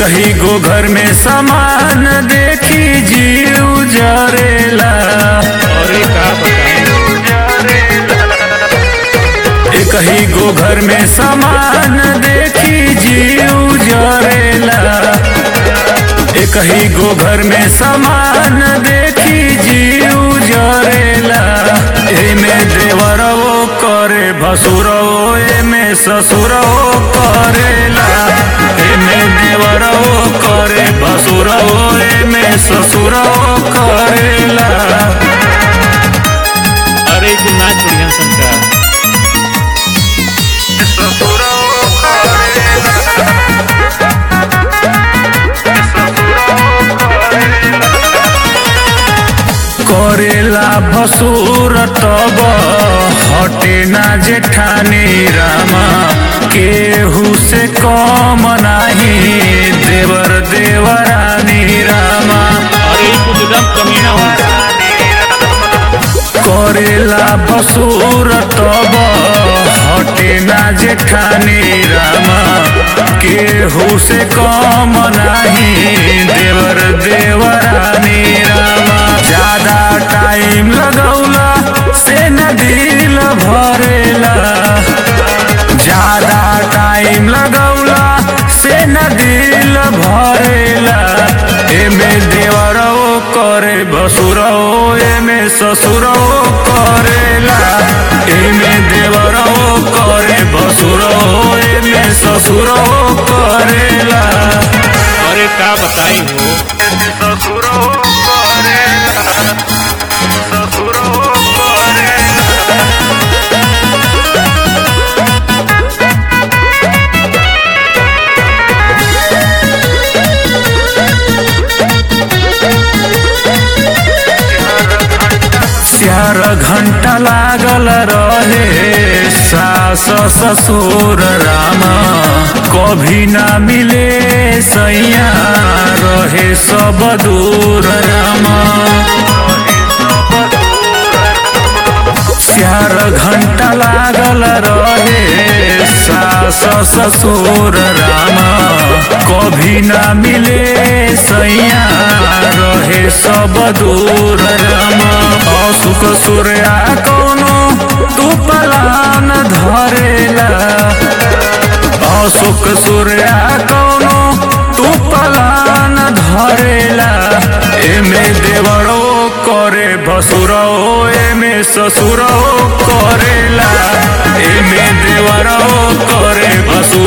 कही गो घर में सामान देखी जीव जरेला अरे का बताएं कही गो घर में सामान देखी जीव जरेला कही गो घर में सामान देखी जीव जरेला एमे देवरवो करे भसुरवो एमे ससुरवो करेला एमे देवरवो करे भसुरवो एमे ससुरवो करेला अरे तू नाच बढ़िया संका करेला भसुर तब हटे ना जेठानी रामा केहू से कम नाही देवर देवरानी रामा अरे कुछ एकदम कमीना हो करेला भसुर तब हटे ना जेठानी रामा केहू से कम नाही देवर देवरानी रामा ज्यादा टाइम लगौला से न दिल भरेला ज्यादा टाइम लगौला से न दिल भरेला एमे देवरो करे भसुरो एमे ससुरो करेला एमे देवरो करे भसुरो एमे ससुरो करेला अरे का बताई हो ससुरो करेला ससुरो करेला चार घंटा लागल रहे सास ससुर रामा कभी ना मिले सैया रहे सब दूर रामा चार घंटा लागल रहे सास ससुर रामा कभी ना मिले सैया रहे सब दूर रामा असुख सूर्या कोनो तू पलान धरेला अशोक सूर्या कोनो तू पलान धरेला एमे देवरो करे भसुरो एमे ससुरो करेला एमे देवरो करे भसुरो